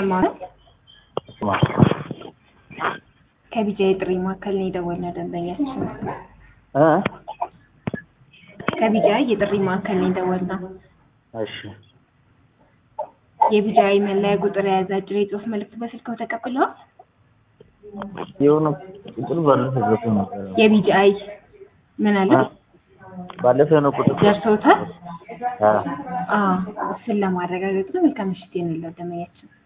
ይሰማል። ስማ ከቢጃ የጥሪ ማዕከል ነው የደወልነው ደንበኛችን። እ ከቢጃ የጥሪ ማዕከል ነው የደወልነው። እሺ የቢጃይ መለያ ቁጥር የያዘ አጭር የጽሁፍ መልዕክት በስልክዎ ተቀብለዋል? የሆነ ቁጥር ባለፈው ገብቶ ነበር። የቢጃይ ምን አለ እ ባለፈው የሆነ ቁጥር ደርሶታል? አ አዎ እሱን ለማረጋገጥ ነው። መልካም ምሽት ይሁንልዎት ደንበኛችን።